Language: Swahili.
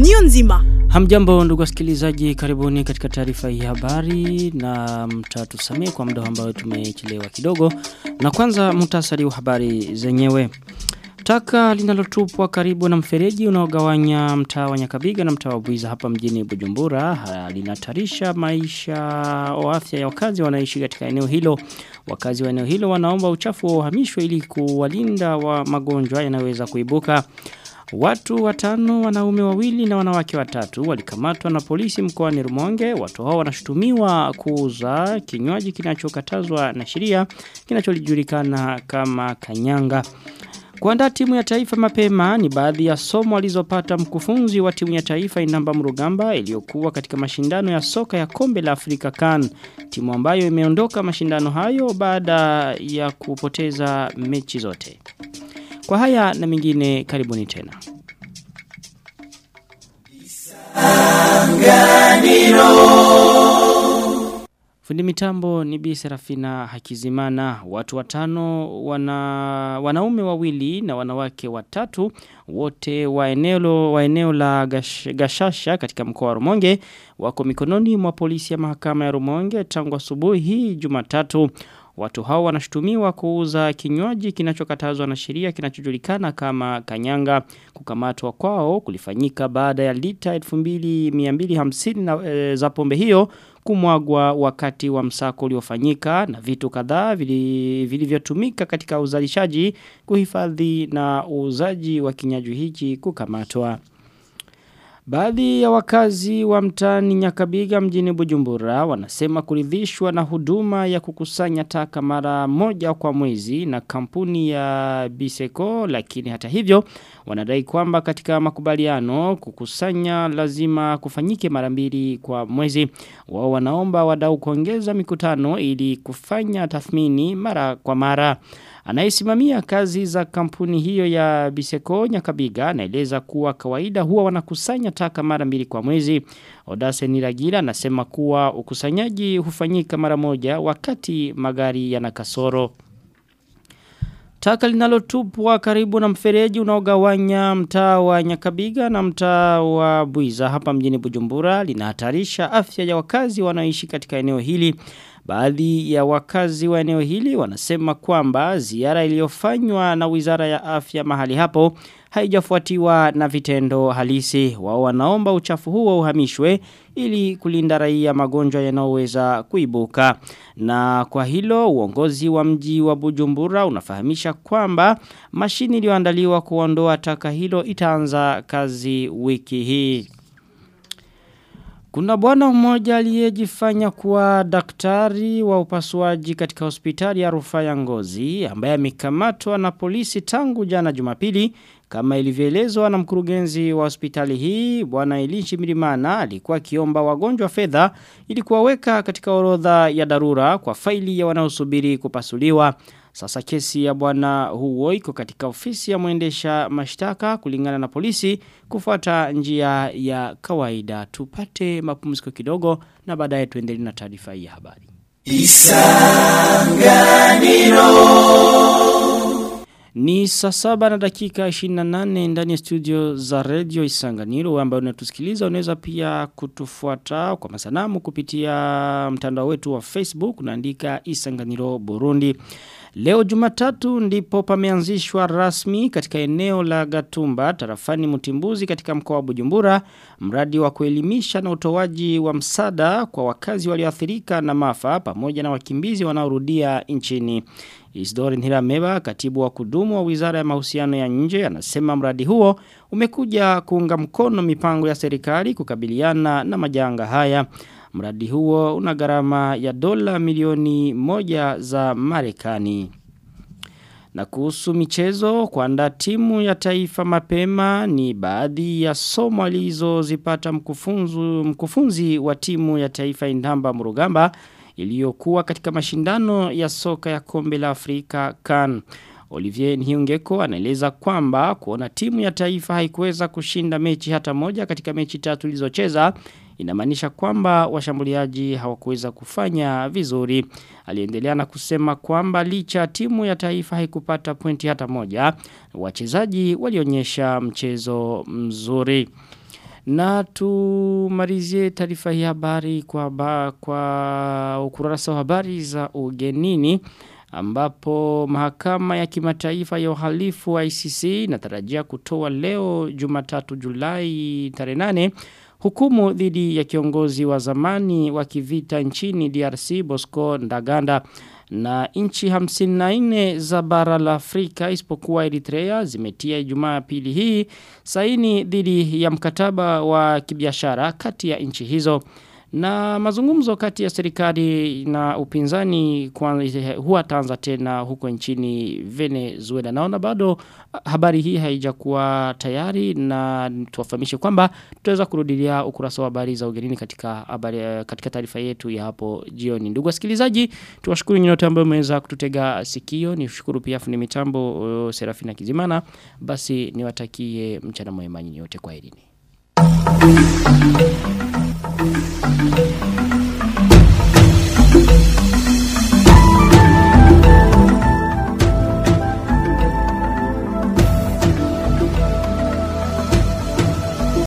Nio nzima. Hamjambo ndugu wasikilizaji, karibuni katika taarifa hii habari na mtatusamee kwa muda ambao tumechelewa kidogo. Na kwanza muhtasari wa habari zenyewe. Taka linalotupwa karibu na mfereji unaogawanya mtaa wa Nyakabiga na mtaa wa Buiza hapa mjini Bujumbura linatarisha maisha au afya ya wakazi wanaishi katika eneo hilo. Wakazi wa eneo hilo wanaomba uchafu wa uhamishwe ili kuwalinda wa magonjwa yanayoweza kuibuka. Watu watano wanaume wawili na wanawake watatu walikamatwa na polisi mkoani Rumonge. Watu hao wanashutumiwa kuuza kinywaji kinachokatazwa na sheria kinachojulikana kama kanyanga. Kuandaa timu ya taifa mapema ni baadhi ya somo alizopata mkufunzi wa timu ya taifa Inamba Mrugamba iliyokuwa katika mashindano ya soka ya kombe la Afrika CAN. Timu ambayo imeondoka mashindano hayo baada ya kupoteza mechi zote. Kwa haya na mingine karibuni tena. Fundi mitambo ni Bi Serafina Hakizimana. Watu watano wana wanaume wawili na wanawake watatu wote wa eneo wa eneo la gash, Gashasha katika mkoa wa Rumonge wako mikononi mwa polisi ya mahakama ya Rumonge tangu asubuhi hii Jumatatu. Watu hao wanashutumiwa kuuza kinywaji kinachokatazwa na sheria kinachojulikana kama kanyanga. Kukamatwa kwao kulifanyika baada ya lita 2250 na e, za pombe hiyo kumwagwa wakati wa msako uliofanyika na vitu kadhaa vilivyotumika katika uzalishaji, kuhifadhi na uuzaji wa kinywaji hiki kukamatwa. Baadhi ya wakazi wa mtaani Nyakabiga mjini Bujumbura wanasema kuridhishwa na huduma ya kukusanya taka mara moja kwa mwezi na kampuni ya Biseko lakini hata hivyo wanadai kwamba katika makubaliano kukusanya lazima kufanyike mara mbili kwa mwezi. Wao wanaomba wadau kuongeza mikutano ili kufanya tathmini mara kwa mara. Anayesimamia kazi za kampuni hiyo ya Biseko Nyakabiga anaeleza kuwa kawaida huwa wanakusanya taka mara mbili kwa mwezi. Odase Niragira anasema kuwa ukusanyaji hufanyika mara moja wakati magari yana kasoro. Taka linalotupwa karibu na mfereji unaogawanya mtaa wa Nyakabiga na mtaa wa Buiza hapa mjini Bujumbura linahatarisha afya ya wakazi wanaoishi katika eneo hili. Baadhi ya wakazi wa eneo hili wanasema kwamba ziara iliyofanywa na Wizara ya Afya mahali hapo haijafuatiwa na vitendo halisi. Wao wanaomba uchafu huo uhamishwe ili kulinda raia magonjwa yanayoweza kuibuka. Na kwa hilo uongozi wa mji wa Bujumbura unafahamisha kwamba mashini iliyoandaliwa kuondoa taka hilo itaanza kazi wiki hii. Kuna bwana mmoja aliyejifanya kuwa daktari wa upasuaji katika hospitali ya rufaa ya Ngozi ambaye amekamatwa na polisi tangu jana Jumapili kama ilivyoelezwa na mkurugenzi wa hospitali hii bwana Elishi Milimana alikuwa akiomba wagonjwa fedha ili kuwaweka katika orodha ya dharura kwa faili ya wanaosubiri kupasuliwa. Sasa kesi ya bwana huo iko katika ofisi ya mwendesha mashtaka kulingana na polisi kufuata njia ya kawaida. Tupate mapumziko kidogo na baadaye tuendelee na taarifa hii ya habari. Isanganiro ni saa saba na dakika 28 ndani ya studio za radio Isanganiro ambayo unatusikiliza unaweza pia kutufuata kwa masanamu kupitia mtandao wetu wa Facebook unaandika Isanganiro Burundi. Leo Jumatatu ndipo pameanzishwa rasmi katika eneo la Gatumba tarafani Mutimbuzi katika mkoa wa Bujumbura mradi wa kuelimisha na utoaji wa msada kwa wakazi walioathirika na mafa pamoja na wakimbizi wanaorudia nchini. Isidore Nhirameba, katibu wa kudumu wa Wizara ya Mahusiano ya Nje, anasema mradi huo umekuja kuunga mkono mipango ya serikali kukabiliana na majanga haya. Mradi huo una gharama ya dola milioni moja za Marekani. Na kuhusu michezo kuandaa timu ya taifa mapema ni baadhi ya somo alizozipata mkufunzi wa timu ya taifa Indamba Murugamba iliyokuwa katika mashindano ya soka ya kombe la Afrika CAN. Olivier Nhiungeko anaeleza kwamba kuona timu ya taifa haikuweza kushinda mechi hata moja katika mechi tatu ilizocheza inamaanisha kwamba washambuliaji hawakuweza kufanya vizuri. Aliendelea na kusema kwamba licha timu ya taifa haikupata pointi hata moja, wachezaji walionyesha mchezo mzuri. Na tumalizie taarifa hii habari kwa, ba, kwa ukurasa wa habari za ugenini ambapo mahakama ya kimataifa ya uhalifu wa ICC inatarajia kutoa leo Jumatatu Julai tarehe 8 hukumu dhidi ya kiongozi wa zamani wa kivita nchini DRC Bosco Ndaganda na nchi 54 za bara la Afrika isipokuwa Eritrea zimetia Ijumaa pili hii saini dhidi ya mkataba wa kibiashara kati ya nchi hizo na mazungumzo kati ya serikali na upinzani kwa huwa taanza tena huko nchini Venezuela. Naona bado habari hii haijakuwa tayari na tuwafahamishe kwamba tutaweza kurudilia ukurasa wa habari za ugenini katika habari katika taarifa yetu ya hapo jioni. Ndugu wasikilizaji, tuwashukuru nyote ambao mmeweza kututega sikio. Nishukuru pia fundi mitambo uh, Serafina Kizimana. Basi niwatakie mchana mwema nyinyi wote kwa elini.